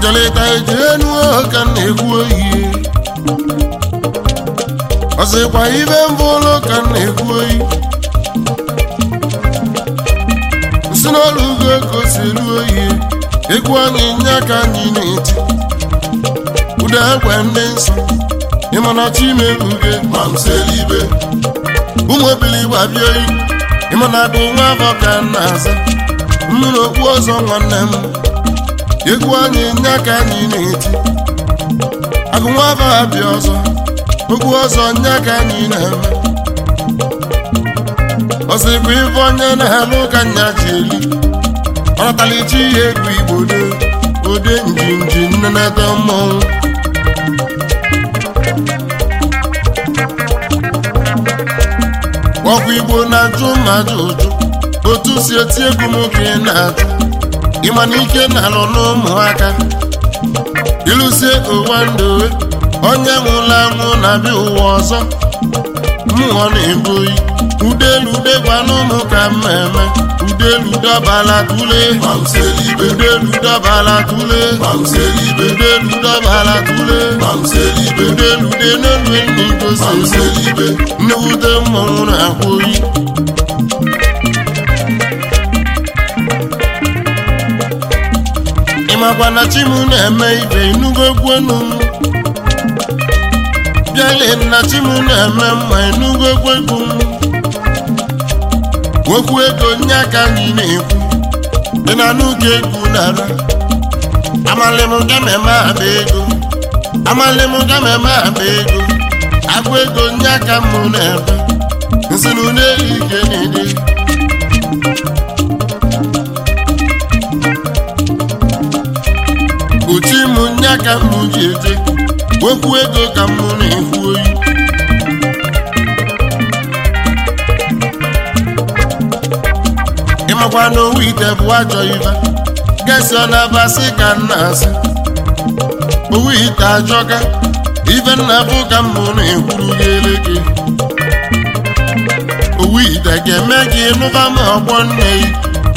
njelịta eji enu ka m na-ekwu oyi ọsịkwa ibe mbụlụ ka m na-ekwu oyi nsi n'ọlụ ugo ka o si elu oyi egwu anyị nye ka anyị na-eti ụda egbe ndị nsọ ịmana chimeruge ma m selibe ụmụ obili gbabie oyi ịmana bụ nwa afọ ka m na-aza mmiri okpu ọzọ nwanne m egwu anyị nye ka anyị na-eti agụ nwa afọ abịa ọzọ okwu ọzọ nye ka anyị na-eme ọsịkwa ife onye na-alụ ka nya ji eli ọnatalichi ihe egwu igbo do ode njinji nnenete mmọnwụ ọkwa igbo na-ajụ mmadụ ụjụ otu si eti egwu m ka ị na-ajụ ịma na ike na-alụ n'ụmụaka ịlụzie ụwa ndowe onye nwụrụ anwụ na-abịa ụwa ọzọ mmụọ na-ebu oyi udelu degwanụ ụmụ ka mmemme udelu dọbala tule udelu dọbala tule udelu dọbala tule udelu de n'elu n'igosi nnewute mmọnwụ na-akwa oyi ịmakwa na chimu na-eme ibe inugo egwu enu m bịale na chimu na-eme mma enugo egwu egwu m okwu ego nye aka anyị na-ekwu dị na n'oge egwu nara amalị m gameme aba ego amalị m gameme aba ego agwa ego nye aka m na-ebe nsinu na-eyi ike na-ede uchi m nye aka m ji eje okwu ego ka m na-ekwu oyi ịmakwa na owu ite bụ ajọ ibe gesi ọ na-abasị ka m na-asị owu ite ajọka ibe nna bụ ka m na-ekwuru gị eleke owu ite ga-eme gị nụba ma ọgbọ nne gị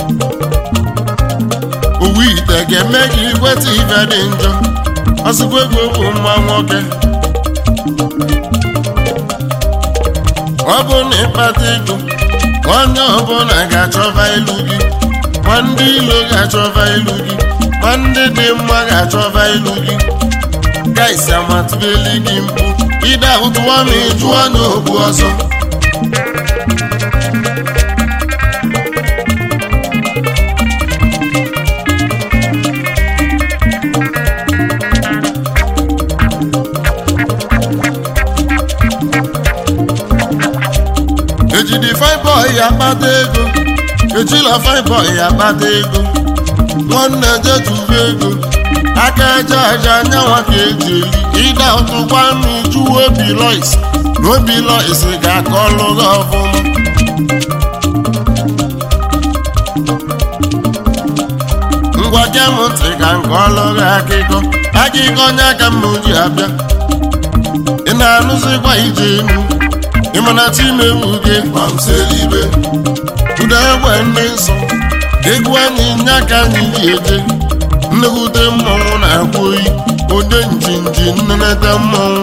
owu ite ga-eme gị ikweta ibe dị njọ ọsịkwa ego bụ mma nwoke ọ bụ na ịkpata ego onye ọbụla ga-achọba ilu gị ma ndị ilo ga-achọba ilu gị ma ndị dị mma ga-achọba ilu gị gaisi amatụbeli gị mkpu ide ahụtụwa ma ịjụọ n'okwu ọzọ ejidi fine boy akpata ego ejila fine boy akpata ego nwanne jetuba ego aka aja aja anyanwa ka eji eli ịda ụtụkwa n'uju obi lois na obi lois ga-aka ọlụ gị ọfụma ngwa gee m ntị ka nke ọlụ gị akịkọ akịkọ onye aka m ji abịa ị na-anụzikwa ije enu ịmana chimewu gị mamselibe ụda egbe ndị nsọ egwu anyị nye aka anyị ji eje nnekwute mmọnwụ na-akwa oyi ode njinji nnenete mmọnwụ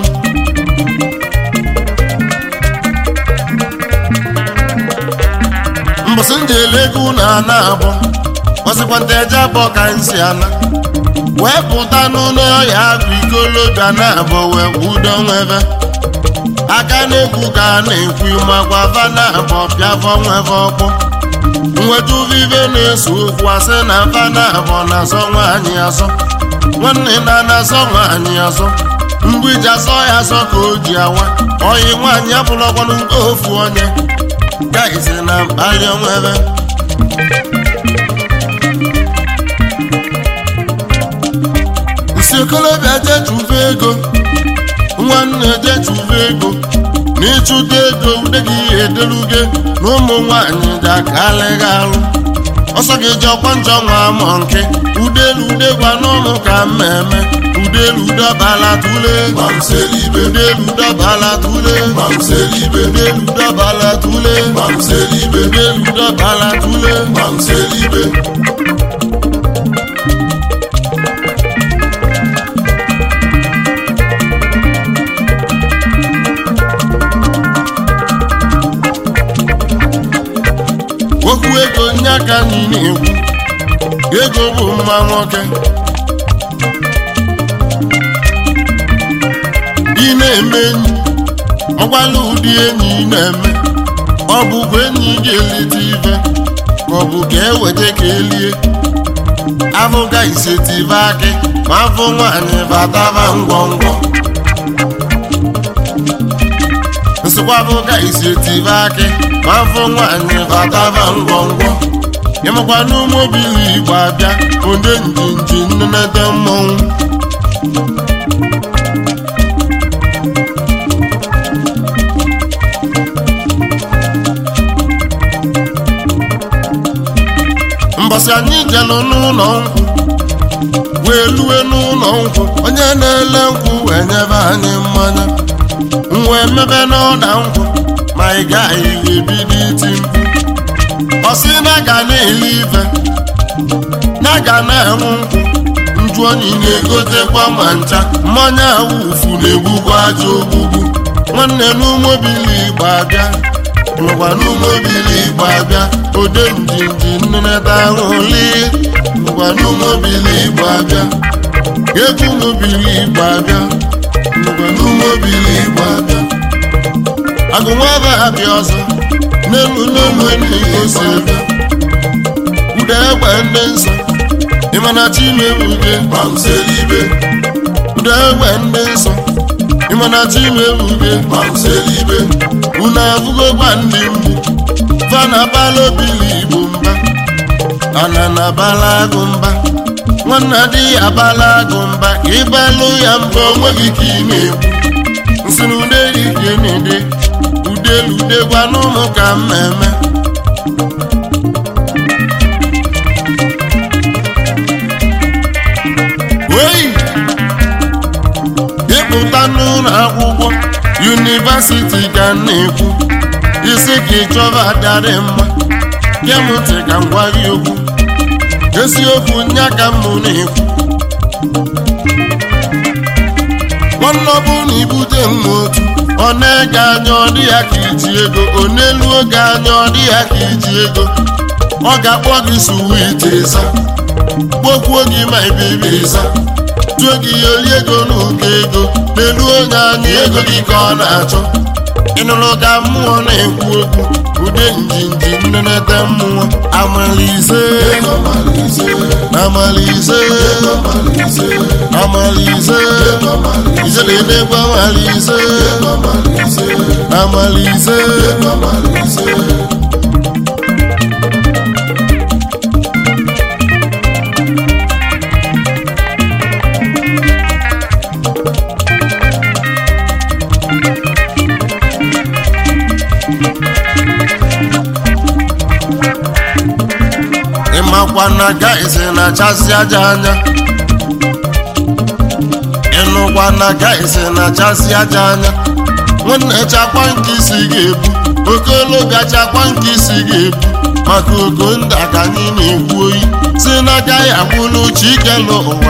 mbọsị njele ego na ana abụọ ọsịkwa nte eje abụọ ka nsi ana wee pụta n'ụlọ ọhịa agụ ikolobịa na abụọ wee kwudo nwebe aka na-ekwu ka a na-ekwu makwa vana abụọ pịafọ nweve ọkpọ nweta vive na-eso okwu asị na vana abụọ na-azọ nwaanyị azọ nwanne na na-azọ nwaanyị azọ mgbiji asọ ya azọ ka o ji awa oyi nwaanyị abụrụkwanụ nke ofu onye gaizi na mkpali onwebe nsi okolobịa jechuve ego nwanne jechuve ego na ịchụta ego ude gị ederuge na ụmụ nwanyị ga-akalịghị alụ ọsọ gị ji ọkwa njọ nwa amọ nke udelu ude gwa n'ụmụ ka mmemme udelu dọbala tule udelu dọbala tule udelu dọbala tule udelu dọbala tule aka anyị na-ekwu ego bụ mma nwoke ị na-eme enyi ọgwala ụdị enyi ị na-eme ọ bụkwa enyi ga-elite ife ka ọ bụ ka eweta ka elie afụga isetive akị ma afụ nwaanyị bataba ngwọngwọ nsịkwa afụga isetive akị ma afụ nwaanyị bataba ngwọngwọ ịmakwa n'ụmụbili igbo abịa onye njinji nnenete mmọnwụ mbọsị anyị jelụ n'ụlọ nkwụ wee lue n'ụlọ nkwụ onye na-ele nkwụ wee nyebe anyị mmanya wee mebe n'ọda nkwụ ma ị gaghị wee bido iti mkpu ọ sị na ga na-ele ife na ga na-enwu nkwụ nju onyi na-egotekwa ma ncha mmanya awufu na-egbukwa aja ogbugbu nwanne n'ụmụbili igbo abịa nwekwa n'ụmụbili igbo abịa ode njinji nneneta ahụli nwekwa n'ụmụbili igbo abịa egwu ụmụbili igbo abịa nwekwa n'ụmụbili igbo abịa agụnwaba abịa ọzọ n'elu n'elu enyigosi ebe ude egbe ndị nsọ ịmana chimeruge mamselibe ude egbe ndị nsọ ịmana chimeruge mamselibe unu abụgokwa ndị mgbu fana bala obili igbo mba ana na bala agụ mba nwanna di ya bala agụ mba ka ịbalụ ya mba onweghị ka ị na-ekwu nsị na ude ike na-ede udelude gwa n'ụmụ ka mmemme oyi ịpụta n'ụlọ akwụkwọ yunivasiti ka m na-ekwu isi ka ịchọba adịrị mma kemụtị ka m gwa gị okwu eziokwu nya ka m na-ekwu nwanne ọ bụrụ na ibute m otu ọ na-ege anya ọ dị ya ka iji ego ọ n'elu oge anya ọ dị ya ka iji ego ọ ga-akpọ gị suwiti ịsa kpokwuo gị ma ibibi ịsa tụọ gị yoli ego n'ụkọ ego n'elu onye anya ego gị ka ọ na-achọ ịnụrụ ka mmụọ na-ekwu okwu ude njinji nnenete mmụọ amalize amalize amalize izeledegbe amalize amalize ịmakwa na gaịsị na-achasị aja anya ịnụkwa na gaịsị na-achasị aja anya nwanne chakwa nke isi ga-ebu okologa chakwa nke isi ga-ebu maka ogo nda ka anyị na-ekwu oyi si n'aka ya gwụlụ chikelu ụwa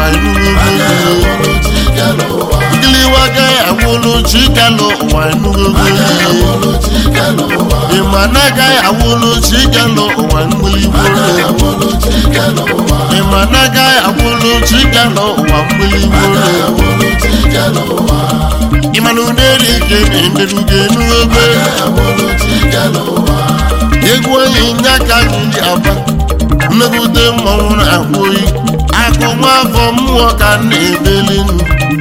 ngiliwa gaghị agwụlụ chikelu ụwa enugogo ịma na agaghị agwụlụ chikelu ụwa mgbiligbo ịma na agaghị agwụlụ chikelu ụwa mgbiligbo ịma na ụderi ike na-enderugo enugogo egwu onye nye aka anyị dị aba mmegide mmọnwụ na-akwa oyi akụ nwa afọ mmụọ ka m na-ebeli nụ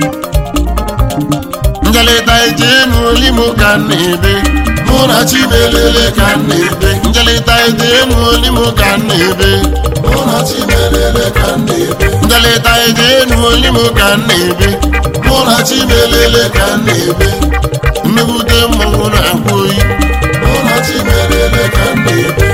njelịta eje enu olimo ka m na-ebe mụ na chimelele ka m na-ebe njelịta eje enu olimo ka m na-ebe njelịta eje enu olimo ka m na-ebe mụ na chimelele ka m na-ebe mmegide mmọnwụ na-akwa oyi Chimelele ka m na-ebe